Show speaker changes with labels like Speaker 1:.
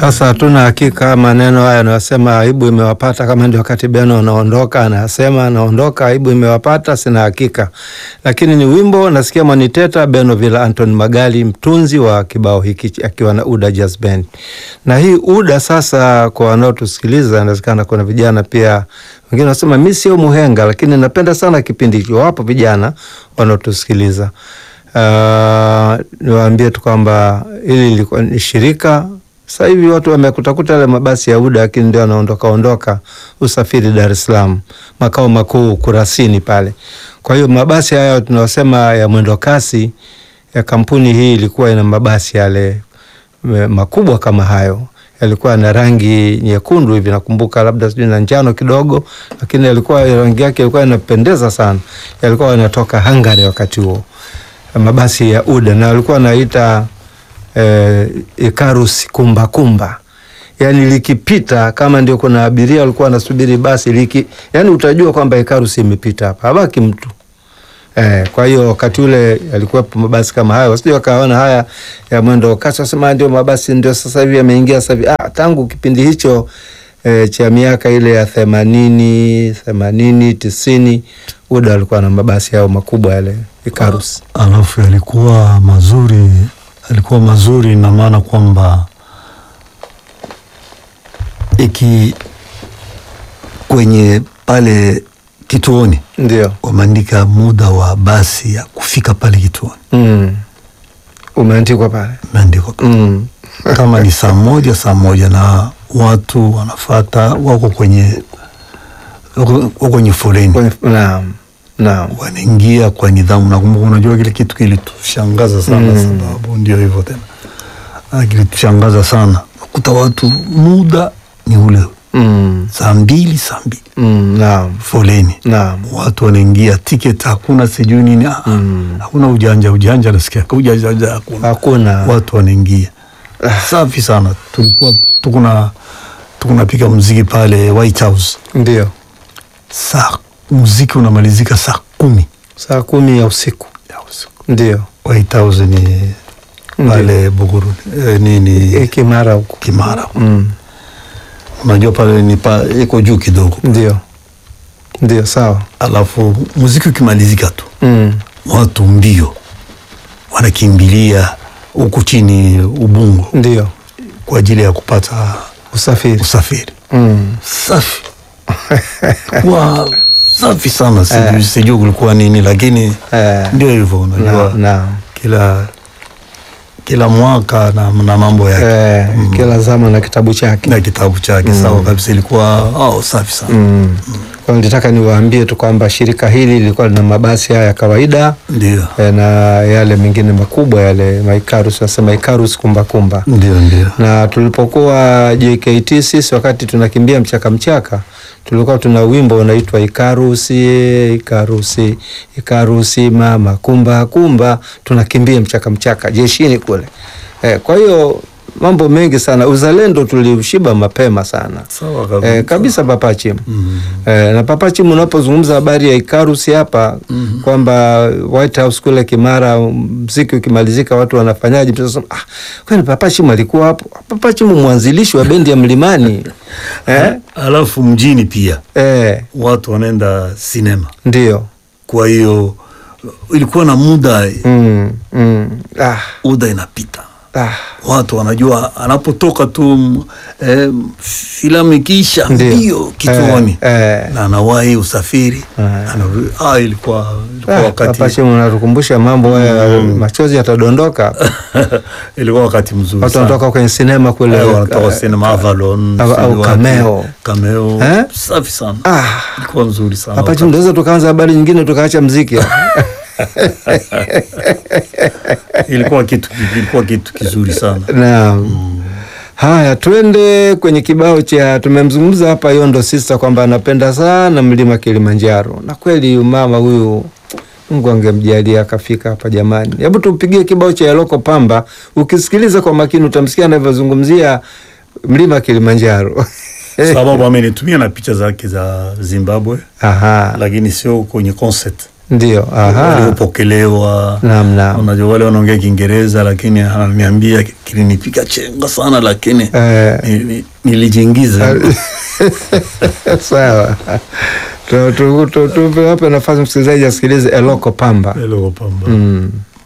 Speaker 1: Sasa hatuna hakika maneno haya anayosema aibu imewapata, kama ndio wakati Beno anaondoka, anasema anaondoka, aibu imewapata, sina hakika, lakini ni wimbo nasikia mwaniteta Beno Villa Anton Magali, mtunzi wa kibao hiki akiwa na Uda Jazz Band. Na hii Uda sasa, kwa wanaotusikiliza, inawezekana kuna vijana pia wengine wanasema mi sio muhenga, lakini napenda sana kipindi hicho. Wapo vijana wanaotusikiliza. Uh, niwaambie tu kwamba hili lilikuwa ni shirika sasa hivi watu wamekutakuta yale mabasi ya UDA lakini ndio anaondoka ondoka usafiri Dar es Salaam, makao makuu Kurasini pale. Kwa hiyo mabasi haya tunayosema ya mwendo kasi ya kampuni hii ilikuwa ina mabasi yale makubwa kama hayo, yalikuwa na rangi nyekundu hivi, nakumbuka labda sijui na njano kidogo, lakini yalikuwa rangi yake ilikuwa inapendeza sana. Yalikuwa yanatoka Hungary wakati huo, mabasi ya UDA na walikuwa wanaita Eh, Ikarus kumba kumba, yani likipita kama ndio kuna abiria walikuwa wanasubiri basi liki, yani utajua kwamba Ikarus imepita hapa, habaki mtu eh. Kwa hiyo wakati ule yalikuwepo mabasi kama hayo, wasije wakaona haya ya mwendo kasi wasema ndio mabasi ndio sasa hivi yameingia sasa hivi. Ah, tangu kipindi hicho eh, cha miaka ile ya themanini themanini tisini UDA walikuwa na mabasi yao makubwa yale Ikarus,
Speaker 2: alafu yalikuwa mazuri alikuwa mazuri na maana kwamba iki kwenye pale kituoni
Speaker 1: ndio
Speaker 2: wameandika muda wa basi ya kufika pale kituoni
Speaker 1: mm. umeandikwa pale
Speaker 2: umeandikwa
Speaker 1: mm.
Speaker 2: kama ni saa moja saa moja na watu wanafata wako kwenye wako kwenye foleni
Speaker 1: naam naam
Speaker 2: wanaingia kwa nidhamu. Nakumbuka, unajua kile kitu kilitushangaza sana
Speaker 1: Mm.
Speaker 2: sababu ndio hivyo tena, Ah, kilitushangaza sana kuta watu muda ni ule
Speaker 1: mm.
Speaker 2: saa mbili saa mbili
Speaker 1: mm. naam
Speaker 2: foleni,
Speaker 1: naam
Speaker 2: watu wanaingia, tiketi hakuna, sijui nini, ah,
Speaker 1: Mm.
Speaker 2: hakuna ujanja ujanja, nasikia ujanja ujanja hakuna,
Speaker 1: hakuna
Speaker 2: watu wanaingia safi sana. Tulikuwa tukuna tukunapika muziki pale White House,
Speaker 1: ndio
Speaker 2: saa muziki unamalizika saa kumi
Speaker 1: saa kumi ya usiku
Speaker 2: ya usiku.
Speaker 1: ndio
Speaker 2: White House ni pale Buguruni eh, nini
Speaker 1: E, Kimara huko
Speaker 2: Kimara,
Speaker 1: mm.
Speaker 2: unajua pale ni pa iko juu kidogo,
Speaker 1: ndio ndio sawa
Speaker 2: alafu muziki ukimalizika tu
Speaker 1: mm.
Speaker 2: watu mbio wanakimbilia huku chini Ubungo
Speaker 1: ndio
Speaker 2: kwa ajili ya kupata
Speaker 1: usafiri
Speaker 2: usafiri.
Speaker 1: mm.
Speaker 2: Safi wa safi sana, sijui
Speaker 1: Eh.
Speaker 2: sijui kulikuwa nini, lakini
Speaker 1: eh.
Speaker 2: ndio hivyo, unajua
Speaker 1: naam naam
Speaker 2: kila kila mwaka na, na mambo yake
Speaker 1: eh, kila zama na kitabu chake
Speaker 2: na kitabu chake sawa kabisa, ilikuwa oh, safi sana
Speaker 1: mm. kwa nilitaka niwaambie tu kwamba shirika hili lilikuwa lina mabasi haya ya kawaida
Speaker 2: ndio
Speaker 1: eh, na yale mengine makubwa yale maikarus nasema ikarus kumbakumba
Speaker 2: ndio ndio
Speaker 1: na tulipokuwa JKT sisi wakati tunakimbia mchaka mchaka tulikuwa tuna wimbo unaitwa ikarusi ikarusi ikarusi mama kumba kumba tunakimbia mchaka mchaka jeshini kule eh, kwa hiyo mambo mengi sana uzalendo tuliushiba mapema sana
Speaker 2: sawa kabisa.
Speaker 1: Eh, kabisa Papachim.
Speaker 2: Mm.
Speaker 1: Eh, na Papachim unapozungumza habari ya Ikarusi hapa kwamba White House kule Kimara mziki ukimalizika watu wanafanyaje? Mtu anasema, ah, kwani Papachim alikuwa hapo? Papachim mwanzilishi wa bendi ya Mlimani. eh?
Speaker 2: Alafu mjini pia
Speaker 1: Eh,
Speaker 2: watu wanaenda sinema,
Speaker 1: ndio.
Speaker 2: kwa hiyo ilikuwa na muda
Speaker 1: Mm, mm. Ah,
Speaker 2: muda inapita
Speaker 1: ah.
Speaker 2: watu wanajua anapotoka tu m- eh, filamu ikiisha
Speaker 1: Ndio.
Speaker 2: mbio kituoni
Speaker 1: Eh, eh.
Speaker 2: na anawahi usafiri
Speaker 1: Eh.
Speaker 2: anarudi. Ah, ilikuwa ilikuwa
Speaker 1: Ah,
Speaker 2: wakati
Speaker 1: Papachim unatukumbusha mambo haya machozi yatadondoka.
Speaker 2: ilikuwa wakati mzuri
Speaker 1: Watu
Speaker 2: sana.
Speaker 1: wanatoka kwenye sinema kule.
Speaker 2: Eh, wanatoka
Speaker 1: eh,
Speaker 2: sinema Avalon
Speaker 1: au-
Speaker 2: sijui
Speaker 1: au
Speaker 2: wapi.
Speaker 1: Cameo.
Speaker 2: Cameo.
Speaker 1: Eh?
Speaker 2: safi sana
Speaker 1: Ah.
Speaker 2: ilikuwa nzuri sana
Speaker 1: Hapa
Speaker 2: wakati.
Speaker 1: tunaweza tukaanza habari nyingine tukaacha mziki.
Speaker 2: ilikuwa kitu ilikuwa kitu kizuri sana
Speaker 1: Naam. Haya, twende kwenye kibao cha tumemzungumza hapa Yondo Sister kwamba anapenda sana mlima Kilimanjaro, na kweli mama huyu Mungu angemjalia akafika hapa jamani. Hebu tupigie kibao cha Yaloko Pamba, ukisikiliza kwa makini utamsikia anavyozungumzia mlima Kilimanjaro.
Speaker 2: sababu amenitumia na picha zake za Zimbabwe
Speaker 1: Aha.
Speaker 2: lakini sio kwenye concert
Speaker 1: ndio. Aha,
Speaker 2: waliopokelewa.
Speaker 1: naam, naam.
Speaker 2: Unajua wale wanaongea Kiingereza, lakini ananiambia kilinipiga chenga sana, lakini
Speaker 1: Eh,
Speaker 2: ni- ni- nilijiingiza.
Speaker 1: sawa, Tu- tu- tu- tuwape nafasi msikilizaji asikilize Eloko Pamba.
Speaker 2: Hello, Pamba.
Speaker 1: Mm.